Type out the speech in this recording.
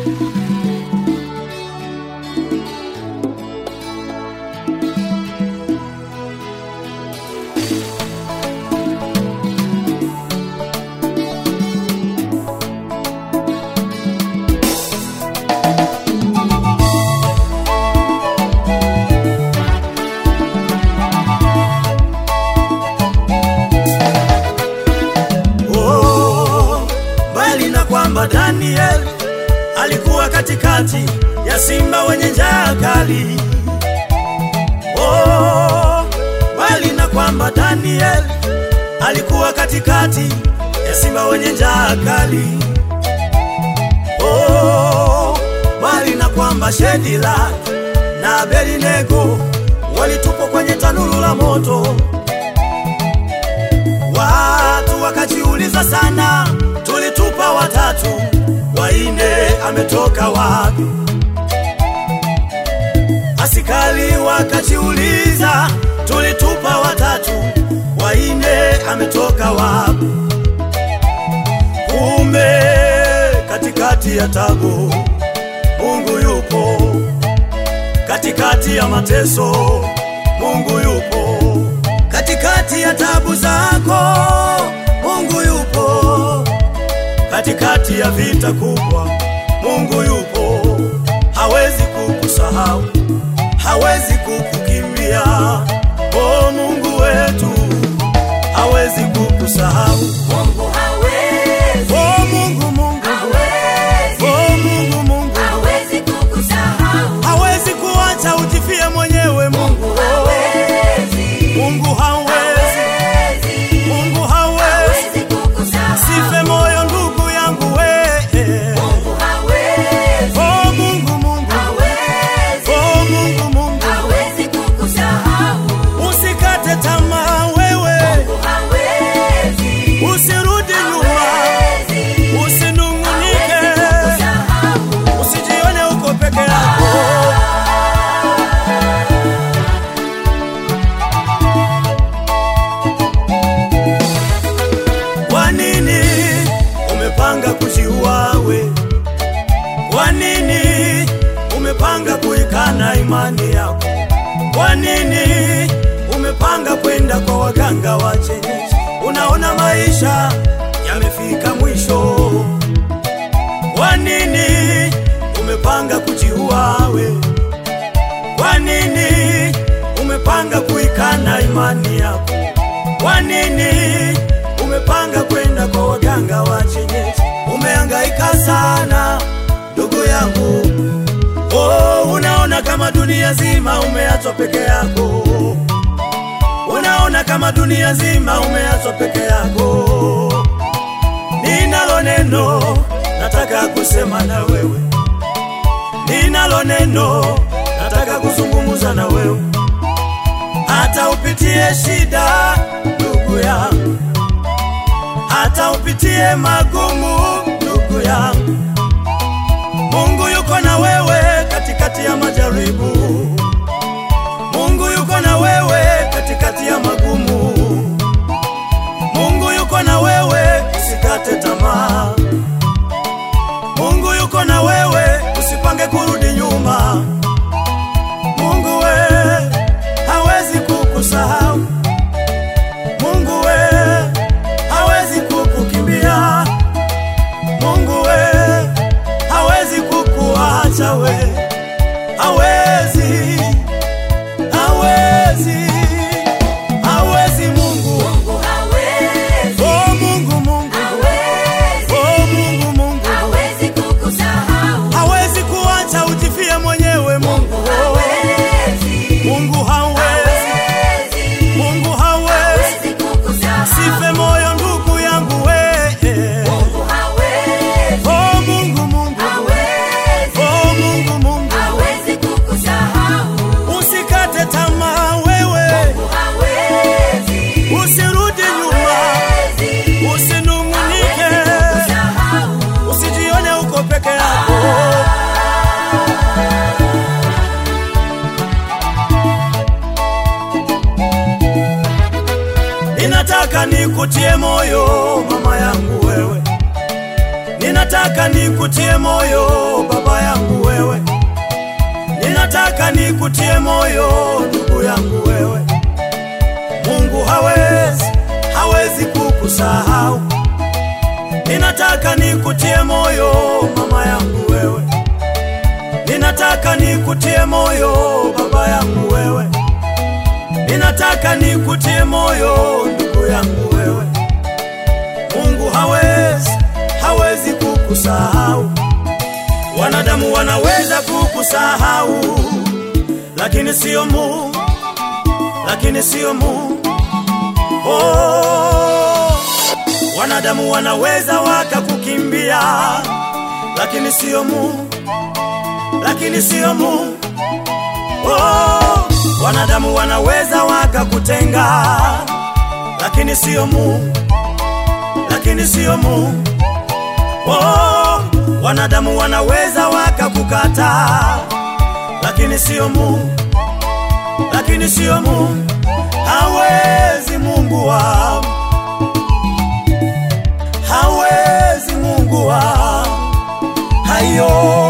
Oh, mbali na kwamba Daniel alikuwa katikati ya simba wenye njaa kali. Oh, mbali na kwamba Daniel alikuwa katikati ya simba wenye njaa kali. Oh, mbali na kwamba Shedila na Abednego walitupwa kwenye tanuru la moto. Watu wakajiuliza sana, tulitupa watatu, waine ametoka wapi? Askari wakajiuliza, tulitupa watatu, waine ametoka wapi? Kumbe katikati ya tabu Mungu yupo, katikati ya mateso Mungu yupo katikati ya tabu zako Mungu yupo, katikati ya vita kubwa Mungu yupo, hawezi kukusahau, hawezi kukukimbia. O Mungu wetu, hawezi kukusahau. Mungu hawezi, O Mungu, Mungu, hawezi, o Mungu, Mungu, hawezi kukusahau. hawezi kuacha ujifie mwenyewe. Mungu, Mungu hawezi, Mungu hawezi, hawezi, Mungu hawezi hawezi kukusahau. Sife moyo ndugu yangu we Mungu hawezi, Oh Mungu Mungu hawezi, Oh Mungu Mungu hawezi kukusahau. Usikate tamaa wewe Mungu hawezi, Usirudi nyuma hawezi, Usinungunike hawezi kukusahau. Usijione uko peke yako Kwa nini umepanga kujiua we? Kwa nini umepanga kuikana imani yako? Kwa nini umepanga kwenda kwa waganga wa kienyeji? Unaona maisha yamefika mwisho. Kwa nini umepanga kujiua we? Kwa nini umepanga kuikana imani yako? Kwa nini umepanga kwenda kwa waganga wa kienyeji? Umehangaika sana ndugu yangu, oh, unaona kama dunia zima umeachwa peke yako, unaona kama dunia zima umeachwa peke yako. Ninalo neno nataka kusema na wewe, ninalo neno nataka kuzungumza na wewe hata upitie shida ndugu yangu, hata upitie magumu ndugu yangu, Mungu yuko na wewe katikati ya majaribu. Mungu yuko na wewe katikati ya magumu. Mungu yuko na wewe, usikate tamaa. Mungu yuko na wewe, usipange kurudi nyuma. Mungu we hawezi kukusahau. Mungu we hawezi kukukimbia. Mungu we hawezi kukuacha we. Hawezi, hawezi, hawezi Mungu. Mungu hawezi, Oh Mungu, Mungu. hawezi, Oh Mungu, Mungu. hawezi kukusahau. Hawezi kuacha ujifie mwenyewe Mungu. Hawezi, Mungu hawezi, hawezi, Mungu hawezi. hawezi kukusahau. Sife moyo ndugu yangu we. Mungu hawezi, Oh Mungu, Mungu. hawezi, Oh Mungu, Mungu. hawezi kukusahau. Usikate tamaa wewe, Mungu hawezi, usirudi nyuma, hawezi, usinungunike, hawezi kukusahau. usijione uko peke yako. Ninataka nikutie moyo mama yangu wewe, ninataka Ninataka nikutie moyo baba yangu wewe, ninataka nikutie moyo ndugu yangu wewe. Mungu hawezi, hawezi kukusahau. Ninataka nikutie moyo mama yangu wewe, ninataka nikutie moyo baba yangu wewe, ninataka nikutie moyo ndugu yangu wewe. Mungu hawezi, hawezi kukusahau. Wanadamu wanaweza kukusahau, lakini sio Mungu, lakini sio Mungu. Oh, wanadamu wanaweza wakakukimbia, lakini sio Mungu, lakini sio Mungu. Oh, wanadamu wanaweza wakakutenga, lakini sio Mungu, lakini sio Mungu. Oh, wanadamu wanaweza wakakukata, lakini sio Mungu, lakini sio Mungu. Hawezi Mungu wangu, hawezi Mungu wangu, hayo